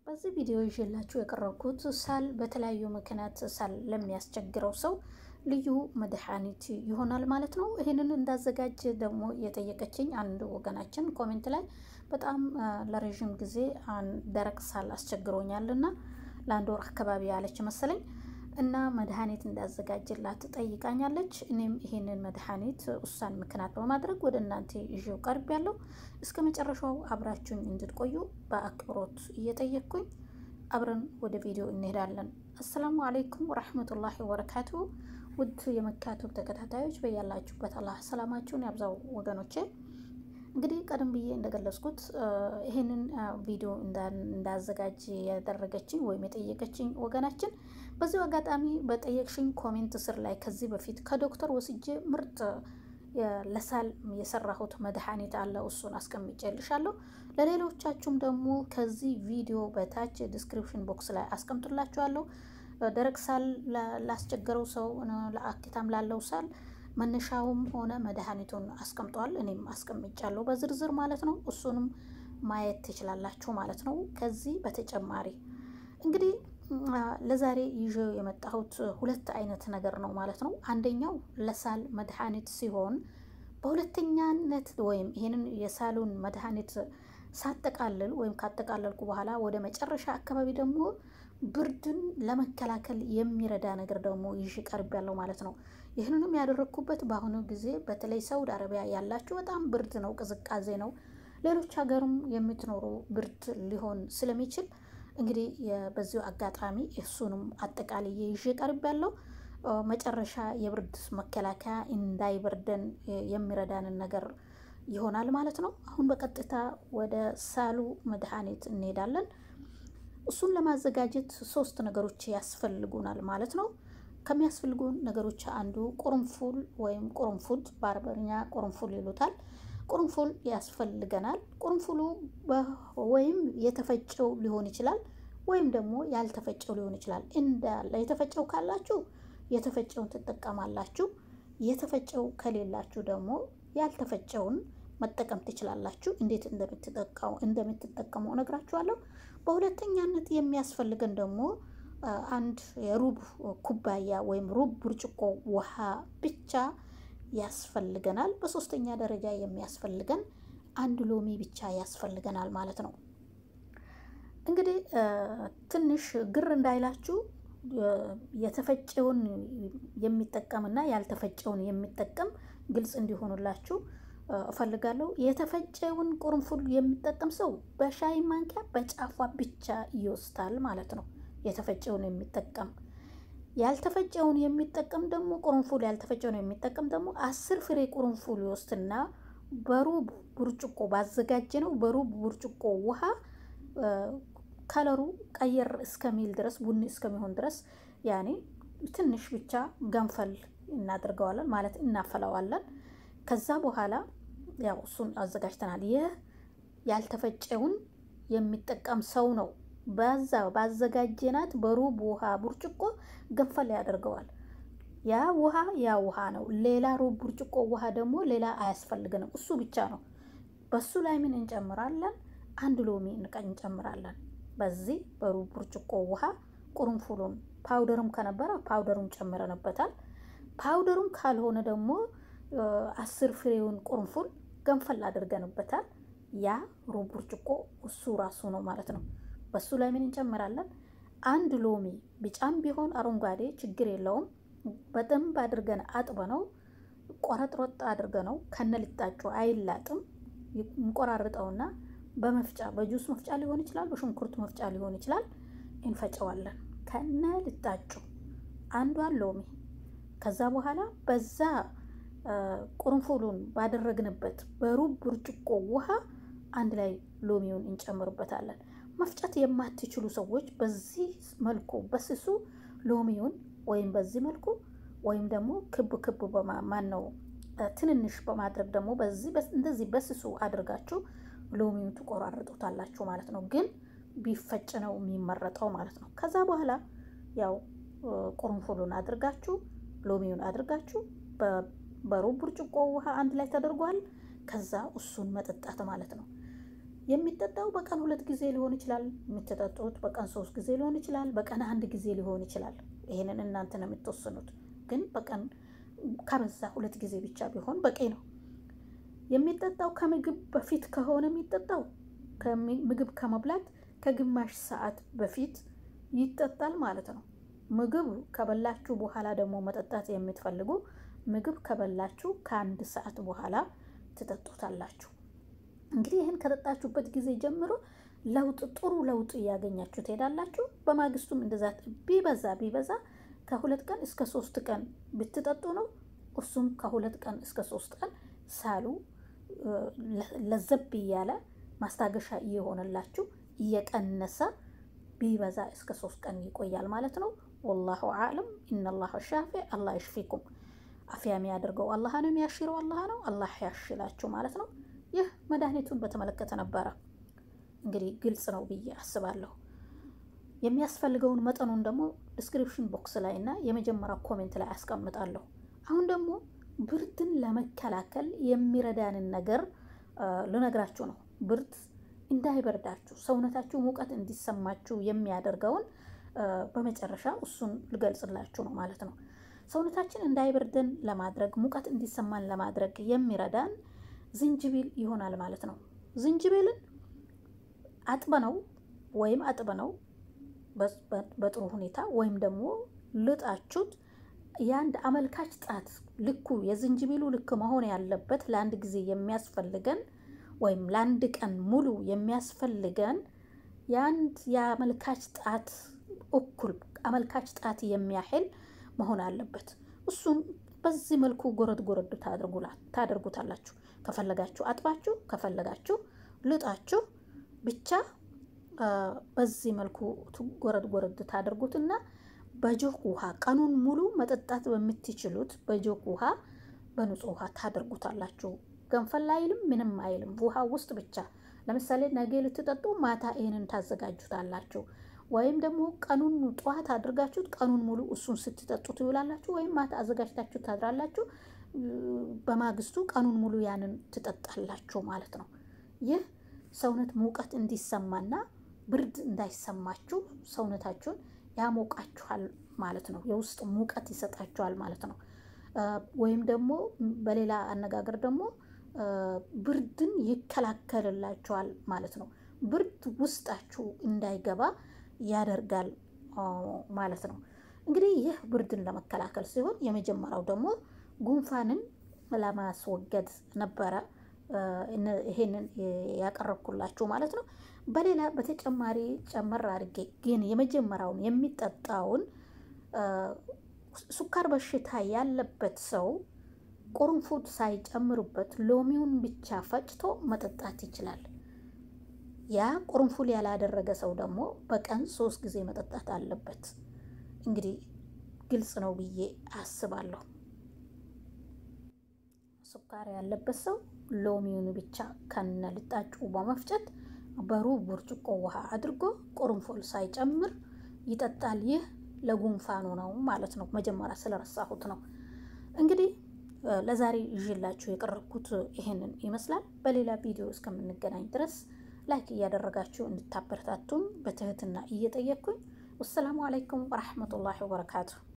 በዚህ ቪዲዮ ይዤላችሁ የቀረብኩት ሳል በተለያዩ ምክንያት ሳል ለሚያስቸግረው ሰው ልዩ መድኃኒት ይሆናል ማለት ነው። ይህንን እንዳዘጋጅ ደግሞ የጠየቀችኝ አንድ ወገናችን ኮሜንት ላይ በጣም ለረዥም ጊዜ ደረቅ ሳል አስቸግሮኛልና ለአንድ ወር አካባቢ ያለች መሰለኝ እና መድኃኒት እንዳዘጋጅላት ጠይቃኛለች። እኔም ይህንን መድኃኒት ውሳን ምክንያት በማድረግ ወደ እናንተ ይዤው ቀርብ ያለው እስከ መጨረሻው አብራችሁኝ እንድትቆዩ በአክብሮት እየጠየቅኩኝ አብረን ወደ ቪዲዮ እንሄዳለን። አሰላሙ አለይኩም ወረሕመቱላሂ ወበረካቱሁ። ውድ የመካቱብ ተከታታዮች በያላችሁበት አላህ ሰላማችሁን ያብዛው ወገኖቼ። እንግዲህ ቀደም ብዬ እንደገለጽኩት ይህንን ቪዲዮ እንዳዘጋጅ ያደረገችኝ ወይም የጠየቀችኝ ወገናችን በዚሁ አጋጣሚ በጠየቅሽኝ ኮሜንት ስር ላይ ከዚህ በፊት ከዶክተር ወስጄ ምርጥ ለሳል የሰራሁት መድኃኒት አለ። እሱን አስቀምጬልሻለሁ። ለሌሎቻችሁም ደግሞ ከዚህ ቪዲዮ በታች ዲስክሪፕሽን ቦክስ ላይ አስቀምጥላችኋለሁ። ደረቅ ሳል ላስቸገረው ሰው ለአኪታም ላለው ሳል መነሻውም ሆነ መድኃኒቱን አስቀምጧል። እኔም አስቀምጫለሁ በዝርዝር ማለት ነው። እሱንም ማየት ትችላላችሁ ማለት ነው። ከዚህ በተጨማሪ እንግዲህ ለዛሬ ይዤው የመጣሁት ሁለት አይነት ነገር ነው ማለት ነው። አንደኛው ለሳል መድኃኒት ሲሆን በሁለተኛነት ወይም ይህንን የሳሉን መድኃኒት ሳጠቃልል ወይም ካጠቃለልኩ በኋላ ወደ መጨረሻ አካባቢ ደግሞ ብርድን ለመከላከል የሚረዳ ነገር ደግሞ ይዤ ቀርብ ያለው ማለት ነው። ይህንንም ያደረግኩበት በአሁኑ ጊዜ በተለይ ሳውዲ አረቢያ ያላችሁ በጣም ብርድ ነው፣ ቅዝቃዜ ነው። ሌሎች ሀገርም የምትኖሩ ብርድ ሊሆን ስለሚችል እንግዲህ በዚሁ አጋጣሚ እሱንም አጠቃልዬ ይዤ ቀርብ ያለው መጨረሻ የብርድ መከላከያ እንዳይበርደን የሚረዳንን ነገር ይሆናል ማለት ነው። አሁን በቀጥታ ወደ ሳሉ መድኃኒት እንሄዳለን። እሱን ለማዘጋጀት ሶስት ነገሮች ያስፈልጉናል ማለት ነው። ከሚያስፈልጉን ነገሮች አንዱ ቁርንፉል ወይም ቁርንፉድ በአረበኛ ቁርንፉል ይሉታል። ቁርንፉል ያስፈልገናል። ቁርንፉሉ ወይም የተፈጨው ሊሆን ይችላል ወይም ደግሞ ያልተፈጨው ሊሆን ይችላል። እንዳለ የተፈጨው ካላችሁ የተፈጨውን ትጠቀማላችሁ። የተፈጨው ከሌላችሁ ደግሞ ያልተፈጨውን መጠቀም ትችላላችሁ። እንዴት እንደምትጠቀሙ እነግራችኋለሁ። በሁለተኛነት የሚያስፈልገን ደግሞ አንድ የሩብ ኩባያ ወይም ሩብ ብርጭቆ ውሃ ብቻ ያስፈልገናል። በሶስተኛ ደረጃ የሚያስፈልገን አንድ ሎሚ ብቻ ያስፈልገናል ማለት ነው። እንግዲህ ትንሽ ግር እንዳይላችሁ የተፈጨውን የሚጠቀምና ያልተፈጨውን የሚጠቀም ግልጽ እንዲሆኑላችሁ እፈልጋለሁ። የተፈጨውን ቁርንፉል የሚጠቀም ሰው በሻይ ማንኪያ በጫፏ ብቻ ይወስዳል ማለት ነው። የተፈጨውን የሚጠቀም ያልተፈጨውን የሚጠቀም ደግሞ ቁርንፉል ያልተፈጨውን የሚጠቀም ደግሞ አስር ፍሬ ቁርንፉል ይወስድና በሩብ ብርጭቆ ባዘጋጀ ነው በሩብ ብርጭቆ ውሃ ከለሩ ቀየር እስከሚል ድረስ ቡኒ እስከሚሆን ድረስ ያኔ ትንሽ ብቻ ገንፈል እናደርገዋለን ማለት እናፈላዋለን። ከዛ በኋላ ያው እሱን አዘጋጅተናል። ይህ ያልተፈጨውን የሚጠቀም ሰው ነው በዛ ባዘጋጀናት በሩብ ውሃ ብርጭቆ ገንፈል ያደርገዋል። ያ ውሃ ያ ውሃ ነው። ሌላ ሩብ ብርጭቆ ውሃ ደግሞ ሌላ አያስፈልግንም። እሱ ብቻ ነው። በሱ ላይ ምን እንጨምራለን? አንድ ሎሚ እንጨምራለን። በዚህ በሩብ ብርጭቆ ውሃ ቁርንፉሉን ፓውደርም ከነበረ ፓውደሩን ጨምረንበታል። ፓውደሩም ካልሆነ ደግሞ አስር ፍሬውን ቁርንፉል ገንፈል አድርገንበታል። ያ ሩብ ብርጭቆ እሱ ራሱ ነው ማለት ነው። በሱ ላይ ምን እንጨምራለን? አንድ ሎሚ ቢጫም ቢሆን አረንጓዴ ችግር የለውም። በደንብ አድርገን አጥበ ነው ቆረጥሮጥ አድርገ ነው ከነ ልጣጩ አይላጥም። እንቆራርጠውና በመፍጫ በጁስ መፍጫ ሊሆን ይችላል፣ በሽንኩርት መፍጫ ሊሆን ይችላል። እንፈጨዋለን ከነ ልጣጩ አንዷን ሎሚ። ከዛ በኋላ በዛ ቁርንፉሉን ባደረግንበት በሩብ ብርጭቆ ውሃ አንድ ላይ ሎሚውን እንጨምርበታለን። መፍጨት የማትችሉ ሰዎች በዚህ መልኩ በስሱ ሎሚውን ወይም በዚህ መልኩ ወይም ደግሞ ክብ ክብ ማን ነው ትንንሽ በማድረግ ደግሞ በዚህ እንደዚህ በስሱ አድርጋችሁ ሎሚውን ትቆራርጡታላችሁ ማለት ነው። ግን ቢፈጭ ነው የሚመረጠው ማለት ነው። ከዛ በኋላ ያው ቁርንፉሉን አድርጋችሁ ሎሚውን አድርጋችሁ በሩብ ብርጭቆ ውሃ አንድ ላይ ተደርጓል። ከዛ እሱን መጠጣት ማለት ነው። የሚጠጣው በቀን ሁለት ጊዜ ሊሆን ይችላል። የምትጠጡት በቀን ሶስት ጊዜ ሊሆን ይችላል። በቀን አንድ ጊዜ ሊሆን ይችላል። ይሄንን እናንተ ነው የምትወስኑት። ግን በቀን ከበዛ ሁለት ጊዜ ብቻ ቢሆን በቂ ነው። የሚጠጣው ከምግብ በፊት ከሆነ የሚጠጣው ምግብ ከመብላት ከግማሽ ሰዓት በፊት ይጠጣል ማለት ነው። ምግብ ከበላችሁ በኋላ ደግሞ መጠጣት የምትፈልጉ ምግብ ከበላችሁ ከአንድ ሰዓት በኋላ ትጠጡታላችሁ። እንግዲህ ይህን ከጠጣችሁበት ጊዜ ጀምሮ ለውጥ ጥሩ ለውጥ እያገኛችሁ ትሄዳላችሁ። በማግስቱም እንደዛ ቢበዛ ቢበዛ ከሁለት ቀን እስከ ሶስት ቀን ብትጠጡ ነው። እሱም ከሁለት ቀን እስከ ሶስት ቀን ሳሉ ለዘብ እያለ ማስታገሻ እየሆነላችሁ እየቀነሰ ቢበዛ እስከ ሶስት ቀን ይቆያል ማለት ነው። ወላሁ አዕለም። ኢነላህ ሻፊ አላህ ይሽፊኩም። አፍያ የሚያደርገው አላህ ነው፣ የሚያሽረው አላህ ነው። አላህ ያሽላችሁ ማለት ነው። ይህ መድኃኒቱን በተመለከተ ነበረ። እንግዲህ ግልጽ ነው ብዬ አስባለሁ። የሚያስፈልገውን መጠኑን ደግሞ ዲስክሪፕሽን ቦክስ ላይ እና የመጀመሪያ ኮሜንት ላይ አስቀምጣለሁ። አሁን ደግሞ ብርድን ለመከላከል የሚረዳንን ነገር ልነግራችሁ ነው። ብርድ እንዳይበርዳችሁ ሰውነታችሁ ሙቀት እንዲሰማችሁ የሚያደርገውን በመጨረሻ እሱን ልገልጽላችሁ ነው ማለት ነው። ሰውነታችን እንዳይበርደን ለማድረግ ሙቀት እንዲሰማን ለማድረግ የሚረዳን ዝንጅብል ይሆናል ማለት ነው። ዝንጅብልን አጥበነው ወይም አጥበነው በጥሩ ሁኔታ ወይም ደግሞ ልጣችሁት የአንድ አመልካች ጣት ልኩ የዝንጅብሉ ልክ መሆን ያለበት ለአንድ ጊዜ የሚያስፈልገን ወይም ለአንድ ቀን ሙሉ የሚያስፈልገን የአንድ የአመልካች ጣት እኩል አመልካች ጣት የሚያህል መሆን አለበት። እሱም በዚህ መልኩ ጎረድ ጎረድ ታደርጉታላችሁ። ከፈለጋችሁ አጥባችሁ፣ ከፈለጋችሁ ልጣችሁ ብቻ በዚህ መልኩ ጎረድ ጎረድ ታደርጉትና በጆክ ውሃ ቀኑን ሙሉ መጠጣት በምትችሉት በጆክ ውሃ በንጹህ ውሃ ታደርጉታላችሁ። ገንፈል አይልም፣ ምንም አይልም። ውሃ ውስጥ ብቻ ለምሳሌ ነገ ልትጠጡ ማታ ይህንን ታዘጋጁታላችሁ። ወይም ደግሞ ቀኑን ጠዋት አድርጋችሁት ቀኑን ሙሉ እሱን ስትጠጡ ትውላላችሁ። ወይም ማታ አዘጋጅታችሁ ታድራላችሁ። በማግስቱ ቀኑን ሙሉ ያንን ትጠጣላችሁ ማለት ነው። ይህ ሰውነት ሙቀት እንዲሰማና ብርድ እንዳይሰማችሁ ሰውነታችሁን ያሞቃችኋል ማለት ነው። የውስጥ ሙቀት ይሰጣችኋል ማለት ነው። ወይም ደግሞ በሌላ አነጋገር ደግሞ ብርድን ይከላከልላችኋል ማለት ነው። ብርድ ውስጣችሁ እንዳይገባ ያደርጋል ማለት ነው። እንግዲህ ይህ ብርድን ለመከላከል ሲሆን የመጀመሪያው ደግሞ ጉንፋንን ለማስወገድ ነበረ ይሄንን ያቀረብኩላችሁ ማለት ነው። በሌላ በተጨማሪ ጨመር አድርጌ ግን የመጀመሪያውን የሚጠጣውን ሱካር በሽታ ያለበት ሰው ቁርንፉድ ሳይጨምሩበት ሎሚውን ብቻ ፈጭቶ መጠጣት ይችላል። ያ ቁርንፉድ ያላደረገ ሰው ደግሞ በቀን ሶስት ጊዜ መጠጣት አለበት። እንግዲህ ግልጽ ነው ብዬ አስባለሁ። ሱካር ያለበት ሰው ሎሚውን ብቻ ከነ ልጣጩ በመፍጨት በሩብ ብርጭቆ ውሃ አድርጎ ቁርንፉድ ሳይጨምር ይጠጣል። ይህ ለጉንፋኑ ነው ማለት ነው። መጀመሪያ ስለረሳሁት ነው። እንግዲህ ለዛሬ ይዤላችሁ የቀረብኩት ይሄንን ይመስላል። በሌላ ቪዲዮ እስከምንገናኝ ድረስ ላይክ እያደረጋችሁ እንድታበረታቱን በትህትና እየጠየቅኩኝ፣ ወሰላሙ አለይኩም ወረሕመቱላሂ ወበረካቱ።